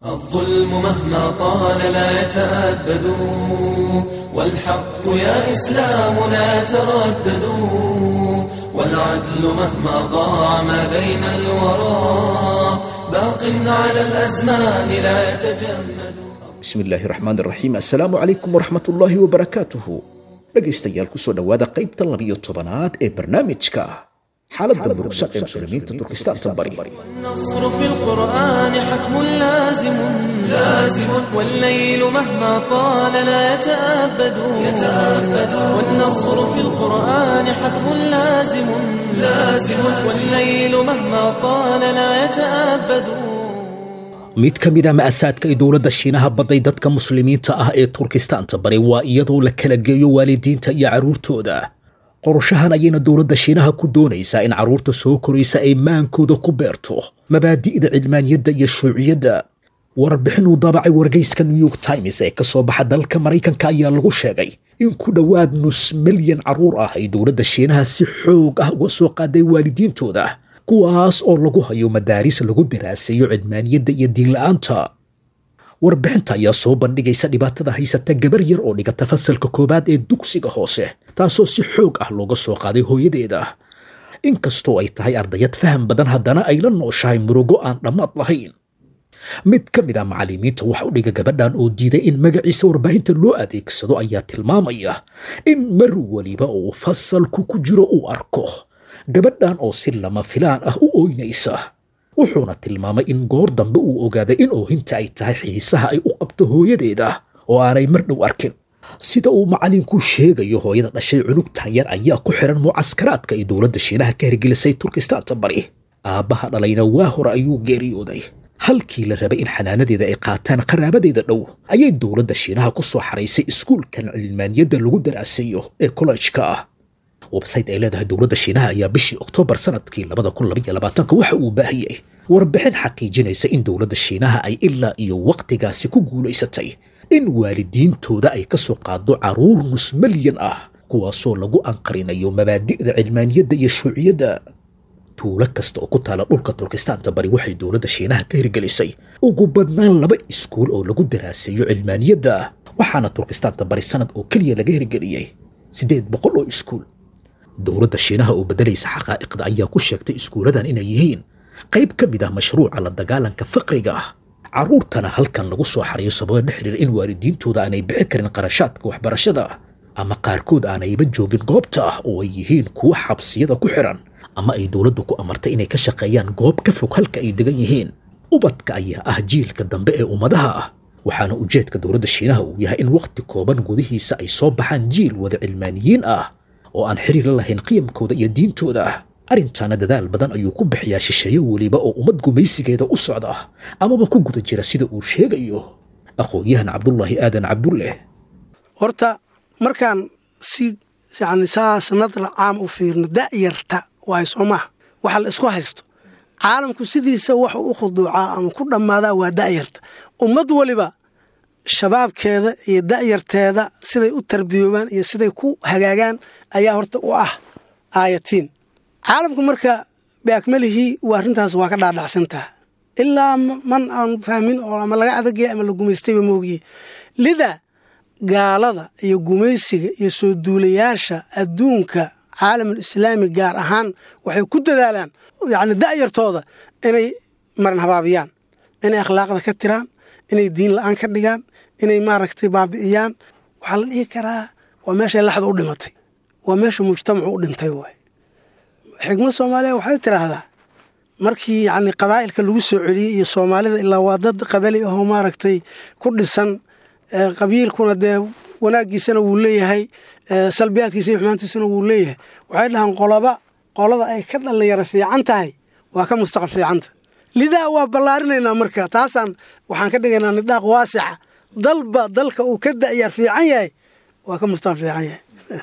الظلم مهما طال لا يتأبد والحق يا إسلام لا تردد والعدل مهما ضاع ما بين الورى باق على الأزمان لا يتجمد bismi illaahi raxmaan raxiim assalaamu calaykum waraxmat ullaahi wabarakaatuhu dhegaystayaal kusoo dhowaada qaybta labiyo tobanaad ee barnaamijka xaaladda murugsan ee muslimiinta turkistaanta bari والنصر في القرآن حتم لازم لازم والليل مهما طال لا يتأبد يتأبد والنصر في القرآن حتم لازم لازم والليل مهما طال لا يتأبد mid ka mid a ma'asaadka ay dowladda shiinaha badday dadka muslimiinta ah ee turkistaanta bari waa iyadoo la kala geeyo waalidiinta iyo carruurtooda qorashahan ayayna dowladda shiinaha ku doonaysaa in carruurta soo koraysa ay maankooda ku beerto mabaadi'da cilmaaniyadda iyo shuuciyadda warbixin uu daabacay wargeyska new york times ee ka soo baxa dalka maraykanka ayaa lagu sheegay in ku dhowaad nus milyan carruur ah ay dowladda shiinaha si xoog ah uga soo qaaday waalidiintooda kuwaas oo lagu hayo madaaris lagu daraaseeyo cilmaaniyadda iyo diinla'aanta warbixinta ayaa soo bandhigaysa dhibaatada haysata gabar yar oo dhigata fasalka koowaad ee dugsiga hoose taasoo si xoog ah looga soo qaaday hooyadeeda inkastoo ay tahay ardayad faham badan haddana ay la nooshahay murugo aan dhammaad lahayn mid ka mid ah macallimiinta wax u dhiga gabadhan oo diiday in magaciisa warbaahinta loo adeegsado ayaa tilmaamaya in mar weliba uu fasalku ku jiro uu arko gabadhan oo si lama filaan ah u ooynaysa wuxuuna tilmaamay in goor dambe uu ogaaday in oohinta ay tahay xiisaha ay u qabto hooyadeeda oo aanay mar dhow arkin sida uu macallinku sheegayo hooyada dhashay cunugtan yar ayaa ku xiran mucaskaraadka ay dowladda shiinaha ka hirgelisay turkistaanta bari aabbaha dhalayna waa hore ayuu geeriyooday halkii la rabay in xanaanadeeda ay qaataan qaraabadeeda dhow ayay dowladda shiinaha ku soo xaraysay iskuulkan cilmaaniyadda lagu daraasayo ee kollejka ah websayte ay leedahay dowladda shiinaha ayaa bishii oktoobar sanadkii waxa uu baahiyey warbixin xaqiijinaysa in dowladda shiinaha ay ilaa iyo wakhtigaasi ku guulaysatay in waalidiintooda ay ka soo qaado carruur nus milyan ah kuwaasoo lagu anqarinayo mabaadi'da cilmaaniyadda iyo shuuciyadda tuulo kasta oo ku taala dhulka turkistaanta bari waxay dowladda shiinaha ka hirgelisay ugu badnaan laba iskuul oo lagu daraaseeyo cilmaaniyadda waxaana turkistaanta bari sanad oo keliya laga hirgeliyey siddeed boqol oo iskuul dowladda shiinaha oo beddelaysa xaqaa'iqda ayaa ku sheegtay iskuuladan inay yihiin qayb ka mid ah mashruuca la dagaalanka faqriga ah carruurtana halkan lagu soo xariyo sababa la xiriira in waalidiintooda aanay bixi karin qarashaadka waxbarashada ama qaarkood aanayba joogin goobta ah oo ay yihiin kuwa xabsiyada ku xiran ama ay dowladdu ku amartay inay ka shaqeeyaan goob ka fog halka ay degan yihiin ubadka ayaa ah jiilka dambe ee ummadaha ah waxaana ujeedka dowladda shiinaha uu yahay in wakhti kooban gudihiisa ay soo baxaan jiil wada cilmaaniyiin ah oo aan xiriir la lahayn qiyamkooda iyo diintooda arrintaana dadaal badan ayuu ku bixiyaa shisheeye weliba oo ummad gumaysigeeda u socda amaba ku guda jira sida uu sheegayo aqoon-yahan cabdulaahi aadan cabdulleh horta markaan si yani saas nadra caam u fiirno da'yarta waayo soo maaha waxa la isku haysto caalamku sidiisa waxu u khuduucaa ama ku dhammaadaa waa da'yarta ummad weliba shabaabkeeda iyo da'yarteeda siday u tarbiyoobaan iyo siday ku hagaagaan ayaa horta u ah aayatiin caalamku marka biakmalihii waa arrintaas waa ka dhaadhacsantaha ilaa man aan fahmin oo ama laga adagaya ama la gumaystayba moogiye lida gaalada iyo gumaysiga iyo soo duulayaasha adduunka caalamul islaami gaar ahaan waxay ku dadaalaan yacni da'yartooda inay maran habaabiyaan inay akhlaaqda ka tiraan inay diin la-aan ka dhigaan inay maaragtay baabi'iyaan waxaa la dhihi karaa waa meeshay laxda u dhimatay waa meesha mujtamacu u dhintay waay xigmad soomaaliya waxay tidhaahdaa markii yacni qabaa'ilka lagu soo celiyey iyo soomaalida ilaa waa dad qabali ahoo maaragtay ku dhisan qabiilkuna dee wanaaggiisana wuu leeyahay salbiyaadkiisa iyo xumaantiisana wuu leeyahay waxay dhahaan qoloba qolada ay ka dhallinyaro fiican tahay waa ka mustaqbal fiicanta lidaa waa ballaarinaynaa marka taasaan waxaan ka dhigaynaa nidhaaq waasica dalba dalka uu ka da'yaar fiican yahay waa ka mustaqbal fiican yahay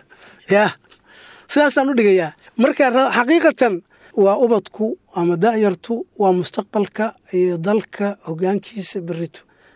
ya sidaasaan u dhigayaa marka xaqiiqatan waa ubadku ama da'yartu waa mustaqbalka iyo dalka hogaankiisa berito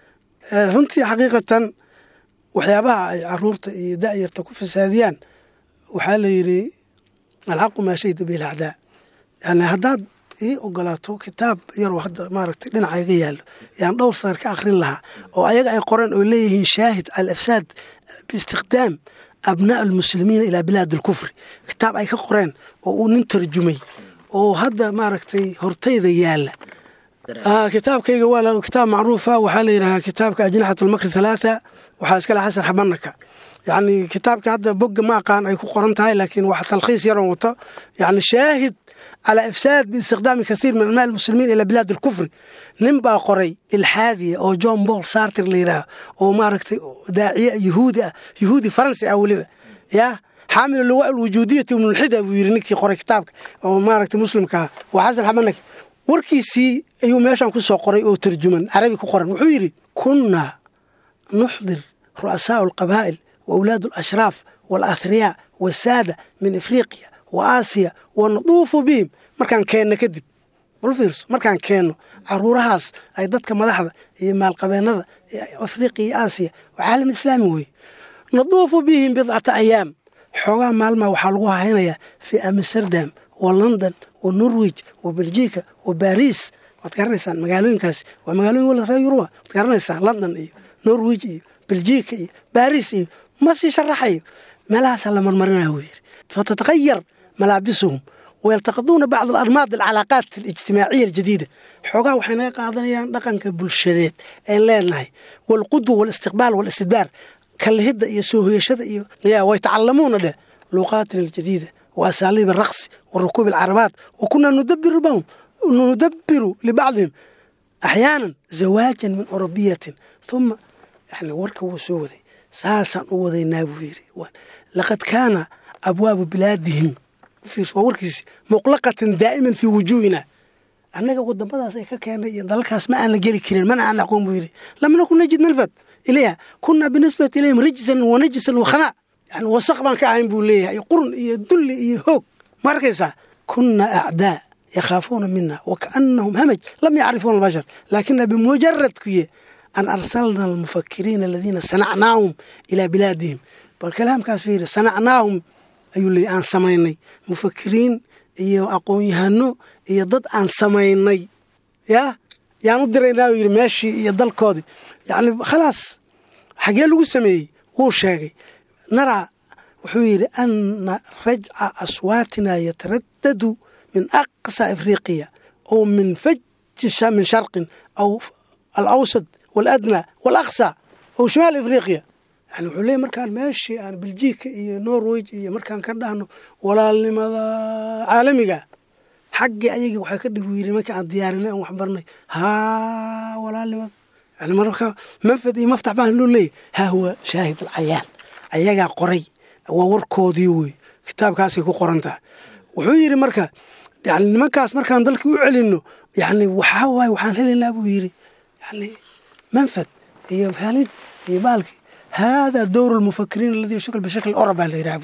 runtii xaqiiqatan waxyaabaha ay caruurta iyo da'yarta ku fasaadiyaan waxaa la yidhi alxaqu maa shayda bilacdaa yani haddaad ii ogolaato kitaab yaroo hadda maaragtay dhinaca iga yaallo yaan dhowr sadar ka akhrin lahaa oo ayaga ay qoreen oo leeyihiin shaahid cala afsaad biistikhdaam abnaa almuslimiina ilaa bilaad alkufri kitaab ay ka qoreen oo uu nin tarjumay oo hadda maaragtay hortayda yaalla kitaabkayga waa kitaab macruufa waxaa la yidhahaa kitaabka ajnaxat almakri halaatha waxaa iskale xasan xabanaka yacni kitaabka hadda bogga ma aqaan ay ku qoran tahay laakiin wax talkhiis yaroon wato yacni shaahid calaa ifsaad biistikhdaami kathiir min anmaa almuslimiin ilaa bilaad alkufri nin baa qoray ilxaadiya oo john paul sartir la yidhaaha oo maaragtay daaciye yuhuudi ah yuhuudi faransi ah weliba yaa xaamil luwa alwujuudiyati ibnulxida buu yidhi ninkii qoray kitaabka oo maaragtay muslimka ah waa xasan xabanaki warkiisii ayuu meeshan ku soo qoray oo tarjuman carabi ku qoran wuxuu yidhi kunnaa nuxdir ru'asaau alqabaa'il wa awlaadu alashraaf waalathriyaa wasaada min afriqiya wa aasiya wa naduufu bihim markaan keenno kadib bal fiirso markaan keenno caruurahaas ay dadka madaxda iyo maalqabeennada afriqiya iyo aasiya waa caalam islaami weeye naduufu bihim bidcata ayaam xoogaha maalmaa waxaa lagu haynayaa fii amsterdam wa london wa norwij wa beljiika wa baris waad garanaysaan magaalooyinkaasi waa magaalooyin wala reer yuruba waad garanaysaan london iyo norwij iyo beljiika iyo baris iyo ma sii sharaxayo meelahaasaa la marmarinaya wuu yidhi fatataqayar malaabisuhum wayaltaqiduuna bacd alarmaad alcalaaqaat alijtimaaciya aljadiida xoogaha waxay naga qaadanayaan dhaqanka bulshadeed een leenahay walqudwa walistiqbaal walistidbaar kalihidda iyo soo hoyashada iyo way tacalamuuna dheh luuqaatina aljadiida wa asaaliib alraqsi wa rukuub alcarabaat wa kunaa nudabiru bahum nudabiru libacdihim axyaanan zawaajan min orobiyatin uma yani warka wuu soo waday saasaan u wadaynaa buu yidhi laqad kaana abwaabu bilaadihim waa warkiisi muqlaqatan daa'iman fii wujuuhina annaga wadamadaas ay ka keenay iyo dalalkaas ma aana geli karin mana aan aqoon buu yidhi lam nakun najid malfad ilayha kunaa binisbati ilayhim rijsan wa najisan wa khanaa yani wasaq baan ka ahayn buu leeyahay qurun iyo dulli iyo hoog ma arkaysaa kunaa acdaa yakhaafuuna mina wakaanahum hamaj lam yacrifuuna albashar laakina bimujarad kuye an arsalna almufakiriina aladiina sanacnaahum ilaa bilaadihim bal kalaamkaas fiiri sanacnaahum ayuu leeyay aan samaynay mufakiriin iyo aqoon-yahano iyo dad aan samaynay yaa yaan u diraynaa uu yidhi meeshii iyo dalkoodii yacni khalaas xagee lagu sameeyey wuu sheegay naraa wuxuu yidhi ana rajca aswaatina yataradadu min aqsa afriqiya oo min faji min sharqin aw alawsad waaladnaa walaqsa oo shimaal afriqiya yani wuxuu leeyay markaan meeshii aan beljiika iyo norweg iyo markaan ka dhahno walaalnimada caalamiga xaggii ayagii waxay ka dhigu yiri marka aan diyaarinay aan waxbarnay haa walaalnimada yani marka manfad iyo maftax baan loo leeyahy haa huwa shaahid alcayaan ayagaa qoray waa warkoodii wey kitaabkaasay ku qoran tahay wuxuu yidhi marka yani nimankaas markaan dalkii u celinno yani waxaa waaye waxaan helaynaa buu yidhi yani manfad iyo halid iyo baalkii هذا دور المفكرين الذي يشكل بشكل أوروبي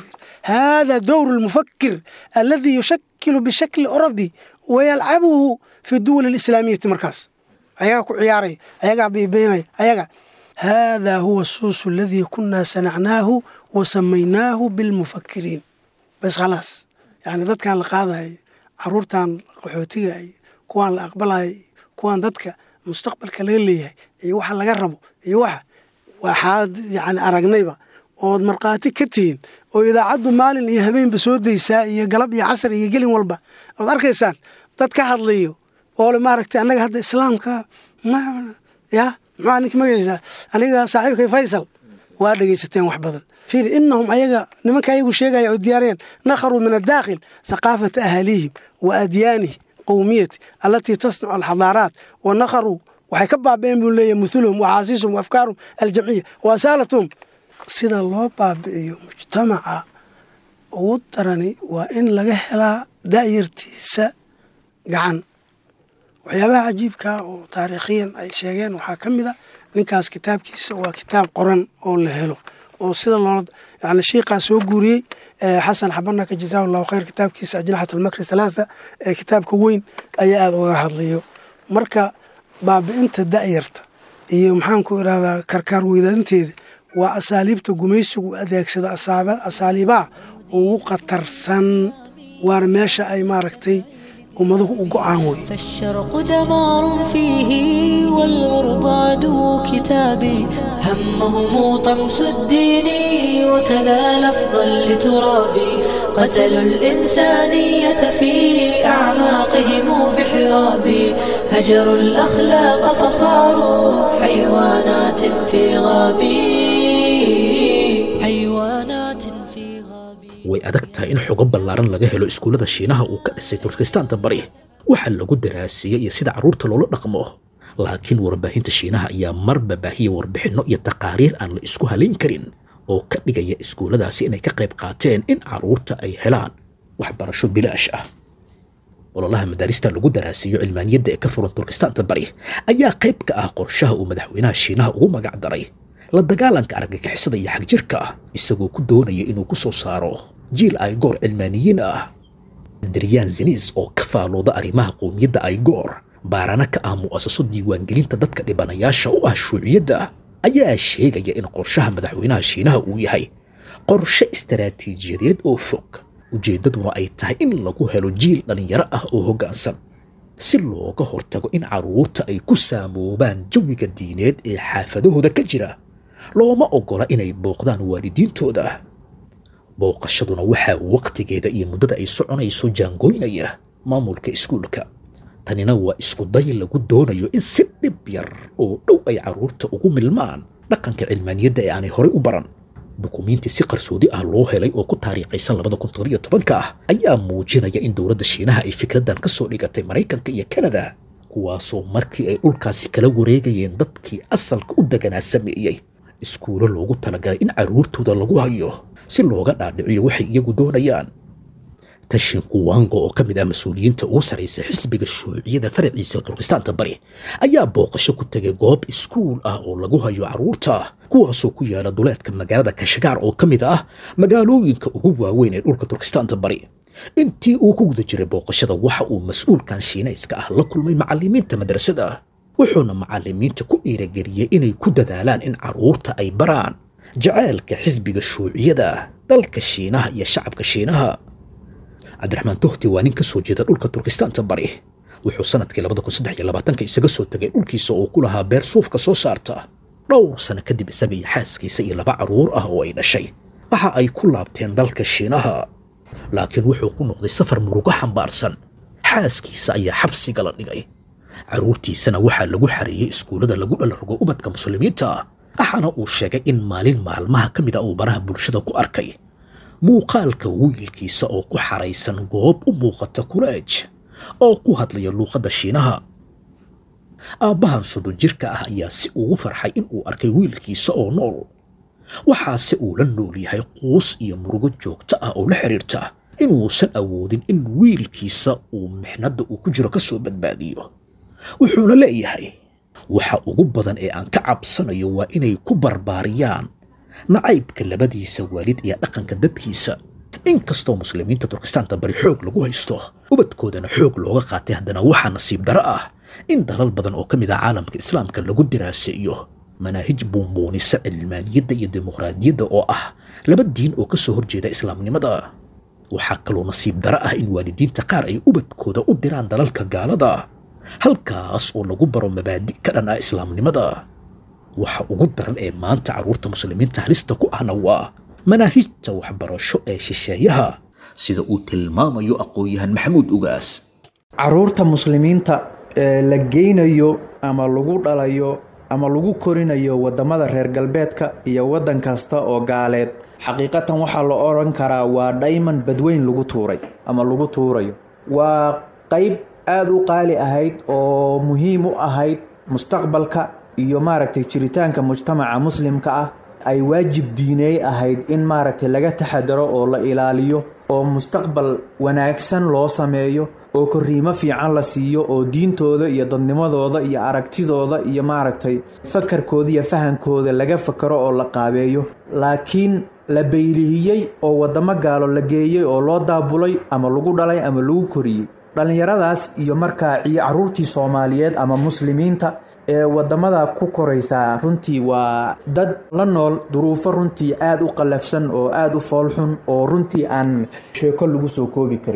هذا دور المفكر الذي يشكل بشكل أوروبي ويلعبه في الدول الإسلامية مركز أياك عياري أياك بيبيني أياك هذا هو الصوص الذي كنا صنعناه وسميناه بالمفكرين بس خلاص يعني ضد كان لقاضي عرورتان قحوتية كوان لأقبلها كوان ضدك مستقبل ليلي iyo waxa laga rabo iyo waxa waxaad yani aragnayba ood markhaati ka tihiin oo idaacaddu maalin iyo habeenba soo daysaa iyo galab iyo casar iyo gelin walba ood arkaysaan dad ka hadlayo oo le maaragtay annaga hadda islaamka ya muxua ninka magaysaa aniga saaxiibkay faysal waa dhegaysateen wax badan fiir inahum ayaga nimanka ayagu sheegaya oo diyaariyeen nakharuu min adaakhil thaqaafata ahaaliihim wa adyaanihi qowmiyati allatii tasnacu alxadaaraat wa nakharuu waxay ka baaba'een buu leeyahy muhuluhum wa xaasiisuhum wa afkaaruhum aljamciya wa asaalatuhum sida loo baabi'iyo mujtamaca ugu darani waa in laga helaa da'yartiisa gacan waxyaabaha cajiibkaa oo taariikhiyan ay sheegeen waxaa ka mid a ninkaas kitaabkiisa waa kitaab qoran oo la helo oo sida loola yani shiikaa soo guuriyey xasan xabanaka jazaahu allahu khayr kitaabkiisa ajnaxat almakri halaatha ee kitaabka weyn ayaa aada uga hadlayo marka baabi'inta da'yarta iyo maxaanku idhahdaa karkaar weydaanteeda waa asaaliibta gumaysigu adeegsada asaaliibaha ugu khatarsan waana meesha ay maaragtay ummaduhu u go-aan wey فالشرق دمار فيه والغرب عدو كتابي همهم طمس الدين وكذا لفظا لترابي قتلوا الإنسانية في أعماقهم في حرابي هجروا الأخلاق فصاروا حيوانات في غابي حيوانات في غابي way adag tahay in xogo ballaaran laga helo iskuullada shiinaha uu ka dhisay turkistaanta bari waxa lagu daraasiyey iyo sida carruurta loola dhaqmo laakiin warbaahinta shiinaha ayaa marba baahiya warbixinno iyo taqaariir aan la isku halayn karin oo ka dhigaya iskuulladaasi inay ka qayb qaateen in carruurta ay helaan waxbarasho bilaash ah ololaha madaarista lagu daraasiyo cilmaaniyadda ee ka furan turkistaanta bari ayaa qayb ka ah qorshaha uu madaxweynaha shiinaha ugu magac daray la dagaalanka argagixisada iyo xagjirka isagoo ku doonaya inuu ku soo saaro jiil aygoor cilmaaniyiin ah daryan zinis oo ka faalooda arrimaha qowmiyadda aygoor baarana ka ah mu'asaso diiwaangelinta dadka dhibanayaasha u ah shuuciyadda ayaa sheegaya in qorshaha madaxweynaha shiinaha uu yahay qorshe istaraatiijiyadeed oo fog ujeeddaduna ay tahay in lagu helo jiil dhallinyaro ah oo hoggaansan si looga hortago in carruurta ay ku saamoobaan jawiga diineed ee xaafadahooda ka jira looma oggola inay booqdaan waalidiintooda booqashaduna waxaa wakhtigeeda iyo muddada ay soconayso jaangooynaya maamulka iskuulka tanina waa isku day lagu doonayo in si dhib yar oo dhow ay carruurta ugu milmaan dhaqanka cilmaaniyadda ee aanay horey u baran dukumiinti si qarsoodi ah loo helay oo ku taariikhaysan labada kun toddobiyo tobanka ah ayaa muujinaya in dowladda shiinaha ay fikraddan ka soo dhigatay maraykanka iyo kanada kuwaasoo markii ay dhulkaasi kala wareegayeen dadkii asalka u deganaa sameeyey iskuulo loogu talagalay in carruurtooda lagu hayo si looga dhaadhiciyo waxay iyagu doonayaan tashin kuwango oo ka mid ah mas-uuliyiinta ugu sarraysa xisbiga shuuciyada faraciisa turkistaanta bari ayaa booqasho ku tegay goob iskuul ah oo lagu hayo carruurta kuwaasoo ku yaala duleedka magaalada kashagaar oo ka mid ah magaalooyinka ugu waaweyn ee dhulka turkistaanta bari intii uu ku guda jiray booqashada waxa uu mas-uulkan shiinayska ah la kulmay macallimiinta madrasada wuxuuna macallimiinta ku dhiirageliyey inay ku dadaalaan in carruurta ay baraan jacaylka xisbiga shuuciyada dalka shiinaha iyo shacabka shiinaha cabdiraxmaan tohti waa nin ka soo jeeda dhulka turkistaanta bari wuxuu sanadkii labada kun saddex iyo labaatanka isaga soo tegay dhulkiisa oo ku lahaa beer suufka soo saarta dhowr sano kadib isaga iyo xaaskiisa iyo laba carruur ah oo ay dhashay waxa ay ku laabteen dalka shiinaha laakiin wuxuu ku noqday safar murugo xambaarsan xaaskiisa ayaa xabsiga la dhigay carruurtiisana waxaa lagu xareeyey iskuullada lagu dhalargo ubadka muslimiinta waxaana uu sheegay in maalin maalmaha ka mid a uu baraha bulshada ku arkay muuqaalka wiilkiisa oo ku xaraysan goob u muuqata kuleej oo ku hadlaya luuqadda shiinaha aabbahan soddon jirka ah ayaa si ugu farxay in uu arkay wiilkiisa oo nool waxaase uu la nool yahay quus iyo murugo joogto ah oo la xidhiirta inuusan awoodin in wiilkiisa uu mixnadda uu ku jiro ka soo badbaadiyo wuxuuna leeyahay waxa ugu badan ee aan ka cabsanayo waa inay ku barbaariyaan nacaybka labadiisa waalid iyo dhaqanka dadkiisa inkastoo muslimiinta turkistaanta bari xoog lagu haysto ubadkoodana xoog looga qaatay haddana waxaa nasiib daro ah in dalal badan oo ka mid ah caalamka islaamka lagu diraaseeyo manaahij buunbuunisa cilmaaniyadda iyo dimuqraadiyadda oo ah laba diin oo ka soo horjeeda islaamnimada waxaa kaloo nasiib daro ah in waalidiinta qaar ay ubadkooda u diraan dalalka gaalada halkaas oo lagu baro mabaadi' ka dhan ah islaamnimada waxa ugu daran ee maanta carruurta muslimiinta halista ku ahna waa manaahijta waxbarasho ee shisheeyaha sida uu tilmaamayo aqoon-yahan maxamuud ugaas caruurta muslimiinta ee la geynayo ama lagu dhalayo ama lagu korinayo wadamada reer galbeedka iyo waddan kasta oo gaaleed xaqiiqatan waxaa la odhan karaa waa dhayman badweyn lagu tuuray ama lagu tuurayo waa qayb aada u qaali ahayd oo muhiim u ahayd mustaqbalka iyo maaragtay jiritaanka mujtamaca muslimka ah ay waajib diineey ahayd in maaragtay laga taxadaro oo la ilaaliyo oo mustaqbal wanaagsan loo sameeyo oo korriimo fiican la siiyo oo diintooda iyo dadnimadooda iyo aragtidooda iyo maaragtay fakarkooda iyo fahankooda laga fakaro oo la qaabeeyo laakiin la baylihiyey oo waddamo gaalo la geeyey oo loo daabulay ama lagu dhalay ama lagu koriyey dhallinyaradaas iyo markaa carruurtii soomaaliyeed ama muslimiinta ee waddamada ku koraysaa runtii waa dad la nool duruufo runtii aada u qallafsan oo aada u foolxun oo runtii aan sheeko lagu soo koobi karin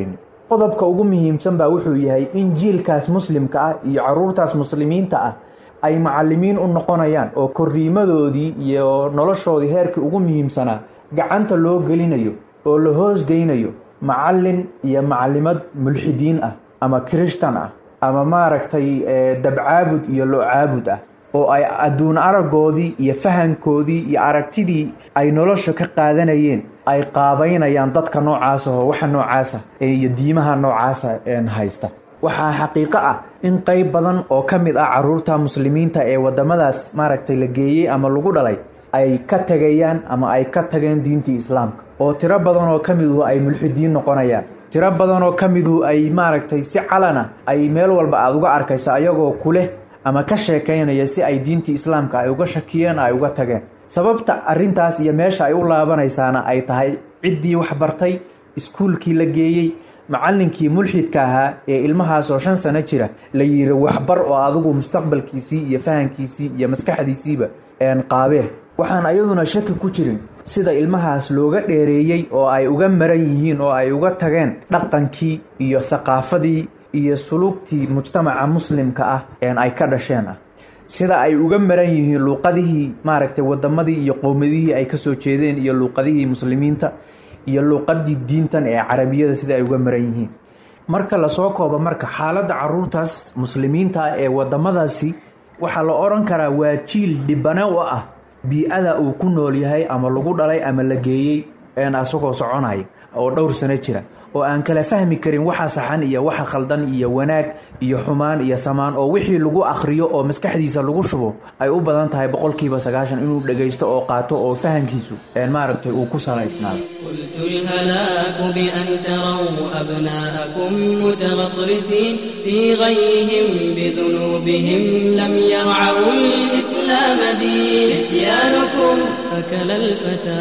qodobka ugu muhiimsan baa wuxuu yahay in jiilkaas muslimka ah iyo caruurtaas muslimiinta ah ay macalimiin u noqonayaan oo korriimadoodii iyo noloshoodii heerkii ugu muhiimsanaa gacanta loo gelinayo oo la hoosgeynayo macallin iyo macalimad mulxidiin ah ama kirishtan ah ama maaragtay dabcaabud iyo lo-caabud ah oo ay adduun araggoodii iyo fahankoodii iyo aragtidii ay nolosha ka qaadanayeen ay qaabaynayaan dadka noocaasa oo waxa noocaasa iyo diimaha noocaasa haysta waxaa xaqiiqo ah in qeyb badan oo ka mid ah caruurta muslimiinta ee wadamadaas maaragtay la geeyey ama lagu dhalay ay ka tegayaan ama ay ka tageen diintii islaamka oo tiro badan oo ka miduhu ay mulxidiin noqonayaan tiro badan oo ka miduhu ay maaragtay si calana ay meel walba aada uga arkaysa ayagoo kuleh ama ka sheekaynaya si ay diintii islaamka ay uga shakiyeen ay uga tageen sababta arrintaas iyo meesha ay u laabanaysaana ay tahay ciddii wax bartay iskuulkii la geeyey macallinkii mulxidka ahaa ee ilmahaas oo shan sano jira la yiri waxbar oo adigu mustaqbalkiisii iyo fahankiisii iyo maskaxdiisiiba qaabee waxaan ayaduna shaki ku jirin sida ilmahaas looga dheereeyey oo ay uga maran yihiin oo ay uga tageen dhaqankii iyo thaqaafadii iyo sulugtii mujtamaca muslimka ah een ay ka dhasheen ah sida ay uga maran yihiin luuqadihii maaragtay wadamadii iyo qowmadihii ay kasoo jeedeen iyo luuqadihii muslimiinta iyo luuqadii diintan ee carabiyada sida ay uga maran yihiin marka lasoo koobo marka xaaladda caruurtaas muslimiinta ah ee wadamadaasi waxaa la odhan karaa waa jiil dhibane u ah bii-ada uu ku nool yahay ama lagu dhalay ama la geeyey asagoo soconaya oo dhowr sano jira oo aan kala fahmi karin waxa saxan iyo waxa khaldan iyo wanaag iyo xumaan iyo samaan oo wixii lagu akhriyo oo maskaxdiisa lagu shubo ay u badan tahay boqolkiiba sagaashan inuu dhagaysto oo qaato oo fahankiisu maaragtay uu ku salaysnaado قلت الهلاك بأن تروا أبناءكم متغطرسين في غيهم بذنوبهم لم يرعوا الإسلام دين فتيانكم أكل الفتى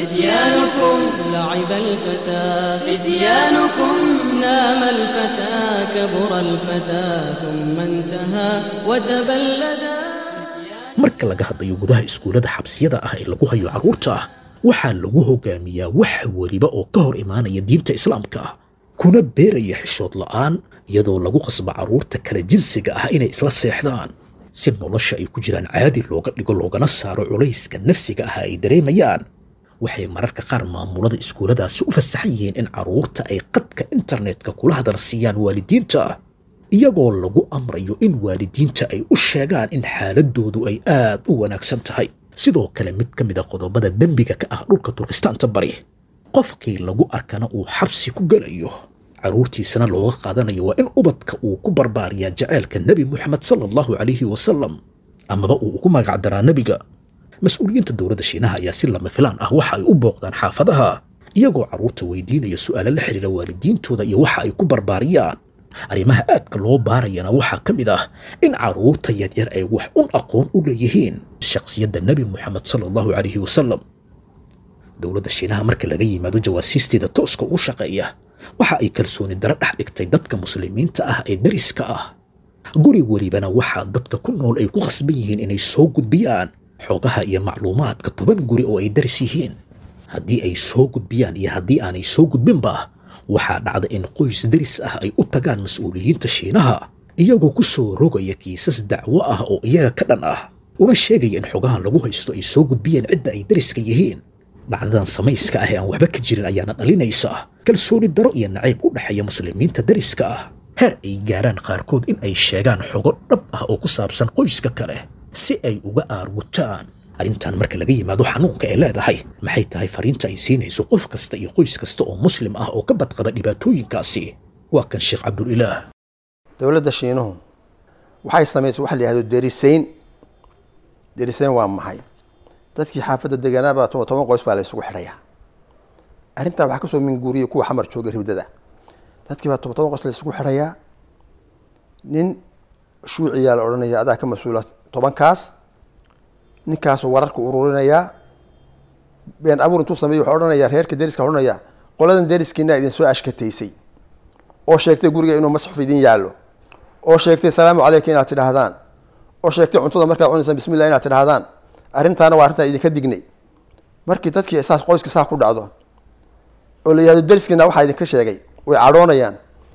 فتيانكم لعب الفتى فتيانكم نام الفتى كبر الفتى ثم انتهى وتبلدا marka laga hadlayo gudaha iskuullada xabsiyada ah ee lagu hayo carruurta waxaa lagu hogaamiyaa wax weliba oo ka hor imaanaya diinta islaamka ah kuna beeraya xishood la'aan iyadoo lagu qasba carruurta kala jinsiga ah inay isla seexdaan si nolosha ay ku jiraan caadi looga dhigo loogana saaro culayska nafsiga ah ay dareemayaan waxay mararka qaar maamulada iskuulladaasi u fasaxan yihiin in carruurta ay qadka internetka kula hadal siiyaan waalidiinta iyagoo lagu amrayo in waalidiinta ay u sheegaan in xaaladoodu ay aad u wanaagsan tahay sidoo kale mid ka mid a qodobada dembiga ka ah dhulka turkistaanta bari qofkii lagu arkana uu xabsi ku gelayo carruurtiisana looga qaadanayo waa in ubadka uu ku barbaariyaa jaceylka nebi moxamed sala allahu calayhi wasalam amaba uu ugu magacdaraa nebiga mas-uuliyiinta dowladda shiinaha ayaa si lama filaan ah waxa ay u booqdaan xaafadaha iyagoo carruurta weydiinaya su'aalo la xidhiira waalidiintooda iyo waxa ay ku barbaariyaan arrimaha aadka loo baarayana waxaa ka mid ah in carruurta yaryar ay wax un aqoon u leeyihiin shakhsiyadda nebi moxamed sala allahu calayhi wasalam dowladda shiinaha marka laga yimaado jawaasiisteeda tooska ugu shaqeeya waxa ay kalsooni daro dhex dhigtay dadka muslimiinta ah ee dariska ah guri welibana waxaa dadka ku nool ay ku khasban yihiin inay soo gudbiyaan xogaha iyo macluumaadka toban guri oo ay daris yihiin haddii ay soo gudbiyaan iyo haddii aanay soo gudbinba waxaa dhacda in qoys daris ah ay u tagaan mas-uuliyiinta shiinaha iyagoo ku soo rogaya kiisas dacwo ah oo iyaga ka dhan ah una sheegaya in xogahan lagu haysto ay soo gudbiyeen cidda ay dariska yihiin dhacdadan samayska ah ee aan waxba ka jirin ayaana dhalinaysa kalsooni daro iyo nacayb u dhexeeya muslimiinta dariska ah heer ay gaaraan qaarkood in ay sheegaan xogo dhab ah oo ku saabsan qoyska kale si ay uga aargutaan arrintan marka laga yimaado xanuunka ee leedahay maxay tahay fariinta ay siinayso qof kasta iyo qoys kasta oo muslim ah oo ka badqaba dhibaatooyinkaasi waa kan sheekh cabdulilaah dowladda shiinuhu waxay samaysay waxa la yihahdo derisayn derisayn waa maxay dadkii xaafadda deganaaba toban toban qoys baa la isugu xidhayaa arrintaa waxaa kasoo minguuriya kuwa xamar jooga ribdada dadkii baa toban toban qoys la isugu xidhayaa nin shuuciyaa la odhanaya adaa ka mas-uula tobankaas ninkaasoo wararka ururinayaa been abuur intuu sameey wuxuu odhanayaa reerka deriska odhanaya qoladan deriskiina idin soo ashkataysay oo sheegtay guriga inuu masxuf idin yaallo oo sheegtay salaamu caleyka inaad tidhaahdaan oo sheegtay cuntada markaad cunaysaan bismillah inaad tidhaahdaan arrintaana waa arrintaan idinka dignay markii dadkii saas qoyska saa ku dhacdo oo la yihahdo deriskiina waxaa idinka sheegay way cadhoonayaan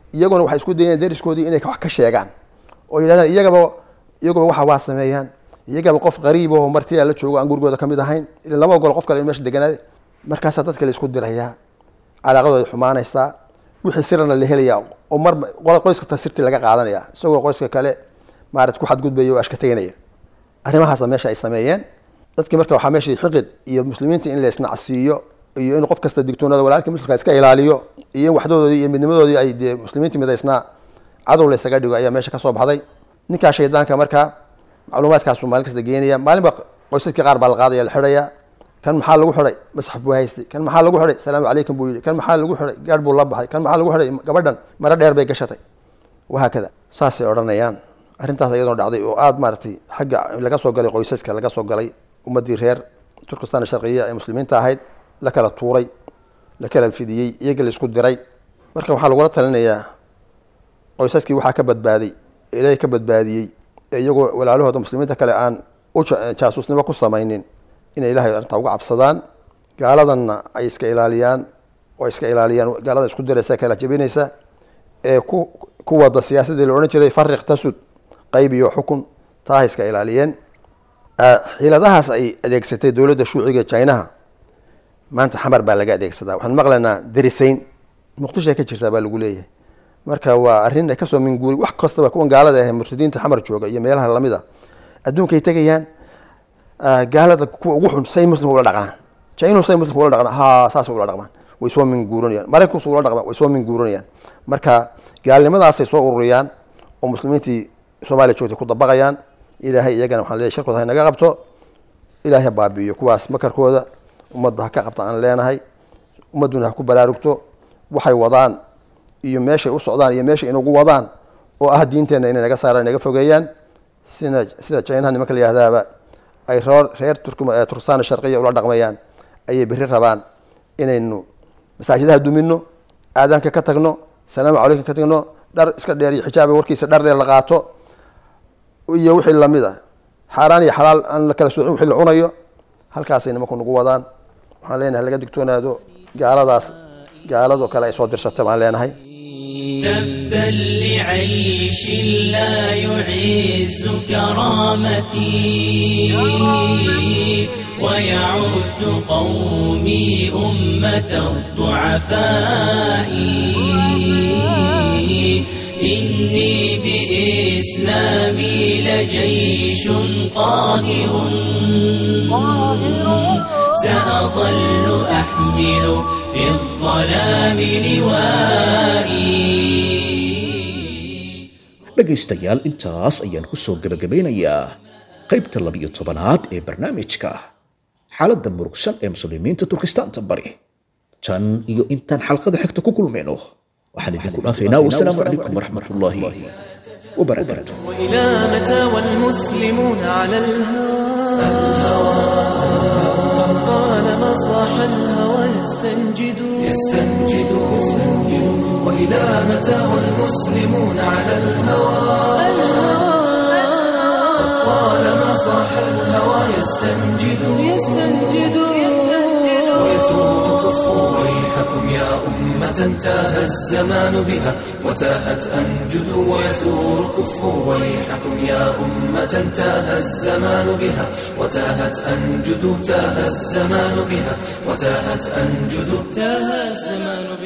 iyaguna waxay isku dayeen deriskoodii inay wax ka sheegaan oo yidhahdaan iyagaba iyagaba waxa waa sameeyaan iyagaba qof qariib oo martiyaa la joogo aan gurigooda kamid ahayn ila lama ogolo qof kale in meesha deganaada markaasaa dadka la isku dirayaa calaaqadooda xumaanaysaa wixii sirana la helayaa oo mar qoys kasta sirtii laga qaadanaya isagoo qoyska kale maarat ku xadgudbaya oo ashkateynaya arrimahaasa meesha ay sameeyeen dadkii marka waxaa meesha xiqid iyo muslimiinta in la isnacsiiyo iyo in qof kasta digtoonada walaalka muslimka iska ilaaliyo iyo in waxdoodii iyo midnimadoodii ay dee muslimiinta midaysnaa cadow la isaga dhigo ayaa meesha kasoo baxday ninkaa shaydaanka markaa macluumaadkaasu maalin kasta geenaya maalinba qoysaskii qaar baa la qaadaya la xidhaya kan maxaa lagu xidhay masxaf buu haystay kan maxaa lagu xidhay salaamu calaykum buu yidhi kan maxaa lagu xidhay gaadh buu la baxay kan maxaa lagu xidhay gabadhan maro dheer bay gashatay wahaakada saasay odhanayaan arrintaas iyadoo dhacday oo aada maaragtay xagga laga soo galay qoysaska laga soo galay ummaddii reer turkistan sharqiya ee muslimiinta ahayd la kala tuuray la kala fidiyey iyaga la isku diray marka waxaa lagula talinayaa qoysaskii waxaa ka badbaaday ee ilaahay ka badbaadiyey ee iyagoo walaalahooda muslimiinta kale aan u jaasuusnimo ku samaynin inay ilahay arrintaa uga cabsadaan gaaladanna ay iska ilaaliyaan oo iska ilaaliyaan gaalada isku diraysa kala jabinaysa ee ku ku wada siyaasadii la odhan jiray fariq tasud qayb iyo xukun taaha iska ilaaliyeen xiiladahaas ay adeegsatay dowladda shuuciga chinaha maanta xamar baa laga adeegsadaa waxaan maqlaynaa darisayn muqdisho ay ka jirtaa baa lagu leeyahay marka waa arrin ay kasoo minguuri wax kastaba kuwan gaalada ah murtadiinta xamar jooga iyo meelaha lamid a adduunkay tegayaan gaalada kuwa ugu xun say muslimka ula dhaqnaan chinu say muslimka ula dhaqnaan ha saasay ula dhaqmaan way soo minguuranayaan maraykanku ula dhaqmaan way soo minguuranayaan marka gaalnimadaasay soo ururiyaan oo muslimiintii soomaaliya joogtay ku dabaqayaan ilaahay iyagana waxaan leeyahy sharkooda ha naga qabto ilaahay ha baabi'iyo kuwaas makarkooda ummadda ha ka qabta aan leenahay ummadduna ha ku baraarugto waxay wadaan iyo meeshay u socdaan iyo meeshay inagu wadaan oo ah diinteenna inay naga saaraan naga fogeeyaan sida sida chinaha nimanka la yihahdaaba ay reer reer turkistan sharqiya ula dhaqmayaan ayay berri rabaan inaynu masaajidaha dumino aadaanka ka tagno salaamu calaykum ka tagno dhar iska dheer iyo xijaaba warkiisa dhar dheer la qaato iyo wixii lamid a xaaraan iyo xalaal aan la kala soocin wixii la cunayo halkaasay nimanku nagu wadaan waxaan leenahay laga digtoonaado gaaladaas gaaladoo kale ay soo dirsatay baan leenahay تبا لعيش لا يعز كرامتي ويعد قومي أمة الضعفاء إني بإسلامي لجيش قاهر سأظل أحمل في الظلام لوائي dhegaystayaal intaas ayaan ku soo gebagabeynayaa qaybta labiyo tobanaad ee barnaamijka xaaladda murugsan ee muslimiinta turkistaanta bari tan iyo intaan xalqada xigta ku kulmayno waxaan idinku dhaafaynaa wasalaamu calaykum waraxmat ullaahi wabarakaatu وإلى متى والمسلمون على الهوى طالما صاح الهوى يستنجد يستنجد وإلى متى والمسلمون على الهوى طالما صاح الهوى يستنجد يستنجد ويثور كفوا ويحكم يا أمة تاه الزمان بها وتاهت أنجد ويثور كفوا ويحكم يا أمة تاه الزمان بها وتاهت أنجد تاه الزمان بها وتاهت أنجد تاه الزمان